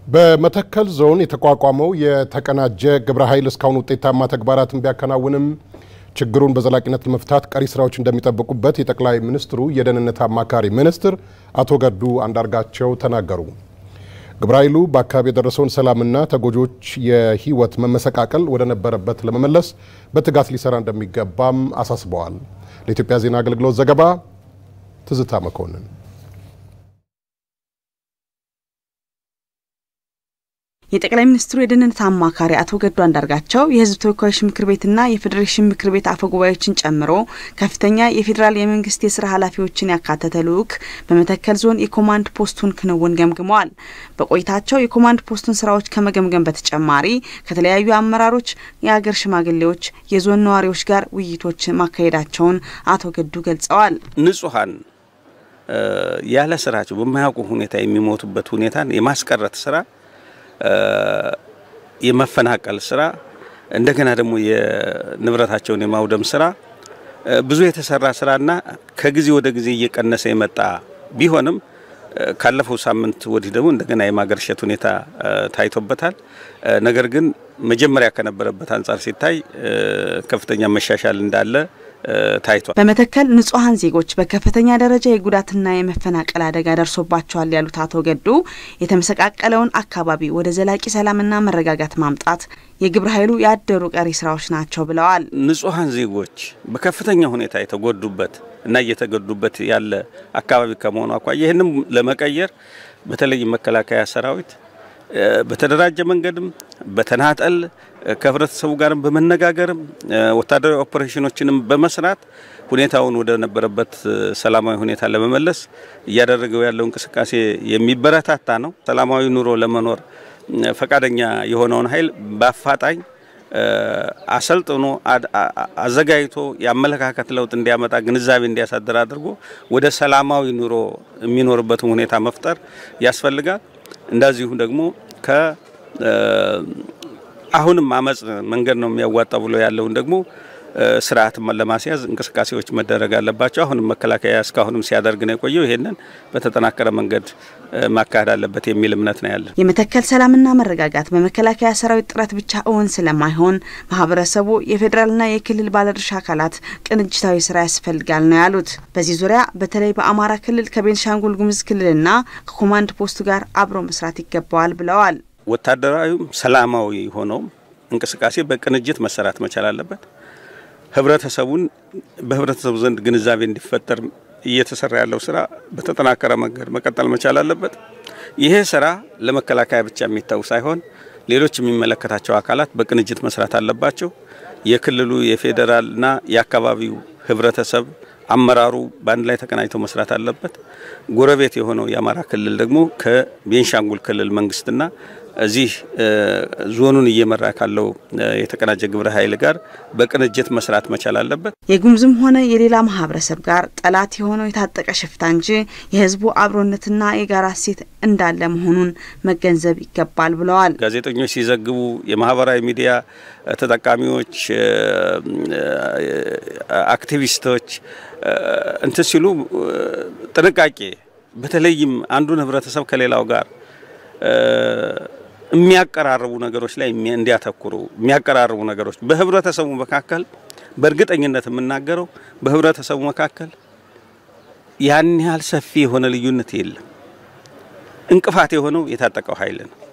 በመተከል ዞን የተቋቋመው የተቀናጀ ግብረ ኃይል እስካሁን ውጤታማ ተግባራትን ቢያከናውንም ችግሩን በዘላቂነት ለመፍታት ቀሪ ስራዎች እንደሚጠብቁበት የጠቅላይ ሚኒስትሩ የደህንነት አማካሪ ሚኒስትር አቶ ገዱ አንዳርጋቸው ተናገሩ። ግብረ ኃይሉ በአካባቢ የደረሰውን ሰላምና ተጎጆች የህይወት መመሰቃቀል ወደ ነበረበት ለመመለስ በትጋት ሊሰራ እንደሚገባም አሳስበዋል። ለኢትዮጵያ ዜና አገልግሎት ዘገባ ትዝታ መኮንን የጠቅላይ ሚኒስትሩ የደህንነት አማካሪ አቶ ገዱ አንዳርጋቸው የህዝብ ተወካዮች ምክር ቤትና የፌዴሬሽን ምክር ቤት አፈ ጉባኤዎችን ጨምሮ ከፍተኛ የፌዴራል የመንግስት የስራ ኃላፊዎችን ያካተተ ልዑክ በመተከል ዞን የኮማንድ ፖስቱን ክንውን ገምግመዋል። በቆይታቸው የኮማንድ ፖስቱን ስራዎች ከመገምገም በተጨማሪ ከተለያዩ አመራሮች፣ የሀገር ሽማግሌዎች፣ የዞን ነዋሪዎች ጋር ውይይቶች ማካሄዳቸውን አቶ ገዱ ገልጸዋል። ንጹሐን ያለ ስራቸው በማያውቁ ሁኔታ የሚሞቱበት ሁኔታን የማስቀረት ስራ የመፈናቀል ስራ እንደገና ደግሞ የንብረታቸውን የማውደም ስራ ብዙ የተሰራ ስራና ከጊዜ ወደ ጊዜ እየቀነሰ የመጣ ቢሆንም ካለፈው ሳምንት ወዲህ ደግሞ እንደገና የማገርሸት ሁኔታ ታይቶበታል። ነገር ግን መጀመሪያ ከነበረበት አንጻር ሲታይ ከፍተኛ መሻሻል እንዳለ ታይቷል። በመተከል ንጹሐን ዜጎች በከፍተኛ ደረጃ የጉዳትና የመፈናቀል አደጋ ደርሶባቸዋል ያሉት አቶ ገዱ የተመሰቃቀለውን አካባቢ ወደ ዘላቂ ሰላምና መረጋጋት ማምጣት የግብረ ኃይሉ ያደሩ ቀሪ ስራዎች ናቸው ብለዋል። ንጹሐን ዜጎች በከፍተኛ ሁኔታ የተጎዱበት እና እየተጎዱበት ያለ አካባቢ ከመሆኑ አኳያ ይህንም ለመቀየር በተለይ መከላከያ ሰራዊት በተደራጀ መንገድም በተናጠል ከህብረተሰቡ ጋርም በመነጋገርም ወታደራዊ ኦፕሬሽኖችንም በመስራት ሁኔታውን ወደ ነበረበት ሰላማዊ ሁኔታ ለመመለስ እያደረገው ያለው እንቅስቃሴ የሚበረታታ ነው። ሰላማዊ ኑሮ ለመኖር ፈቃደኛ የሆነውን ኃይል በአፋጣኝ አሰልጥኖ አዘጋጅቶ የአመለካከት ለውጥ እንዲያመጣ ግንዛቤ እንዲያሳድር አድርጎ ወደ ሰላማዊ ኑሮ የሚኖርበትን ሁኔታ መፍጠር ያስፈልጋል። እንደዚሁ ደግሞ ከ አሁንም አመጽ መንገድ ነው የሚያዋጣ ብሎ ያለውን ደግሞ ስርዓት ለማስያዝ እንቅስቃሴዎች መደረግ አለባቸው። አሁንም መከላከያ እስካሁንም ሲያደርግ ነው የቆየው። ይሄንን በተጠናከረ መንገድ ማካሄድ አለበት የሚል እምነት ነው ያለን። የመተከል ሰላምና መረጋጋት በመከላከያ ሰራዊት ጥረት ብቻ እውን ስለማይሆን ማህበረሰቡ፣ የፌዴራልና የክልል ባለድርሻ አካላት ቅንጅታዊ ስራ ያስፈልጋል ነው ያሉት። በዚህ ዙሪያ በተለይ በአማራ ክልል ከቤንሻንጉል ጉሙዝ ክልልና ከኮማንድ ፖስቱ ጋር አብሮ መስራት ይገባዋል ብለዋል። ወታደራዊም ሰላማዊ ሆነውም እንቅስቃሴ በቅንጅት መሰራት መቻል አለበት። ህብረተሰቡን በህብረተሰቡ ዘንድ ግንዛቤ እንዲፈጠር እየተሰራ ያለው ስራ በተጠናከረ መንገድ መቀጠል መቻል አለበት። ይሄ ስራ ለመከላከያ ብቻ የሚታው ሳይሆን ሌሎች የሚመለከታቸው አካላት በቅንጅት መስራት አለባቸው። የክልሉ የፌዴራልና የአካባቢው ህብረተሰብ አመራሩ በአንድ ላይ ተቀናጅተው መስራት አለበት። ጎረቤት የሆነው የአማራ ክልል ደግሞ ከቤንሻንጉል ክልል መንግስትና እዚህ ዞኑን እየመራ ካለው የተቀናጀ ግብረ ኃይል ጋር በቅንጅት መስራት መቻል አለበት። የጉሙዝም ሆነ የሌላ ማህበረሰብ ጋር ጠላት የሆነው የታጠቀ ሽፍታ እንጂ የህዝቡ አብሮነትና የጋራ እሴት እንዳለ መሆኑን መገንዘብ ይገባል ብለዋል። ጋዜጠኞች ሲዘግቡ፣ የማህበራዊ ሚዲያ ተጠቃሚዎች፣ አክቲቪስቶች እንትን ሲሉ ጥንቃቄ በተለይም አንዱን ህብረተሰብ ከሌላው ጋር የሚያቀራርቡ ነገሮች ላይ እንዲያተኩሩ የሚያቀራርቡ ነገሮች በህብረተሰቡ መካከል በእርግጠኝነት የምናገረው በህብረተሰቡ መካከል ያን ያህል ሰፊ የሆነ ልዩነት የለም። እንቅፋት የሆነው የታጠቀው ኃይል ነው።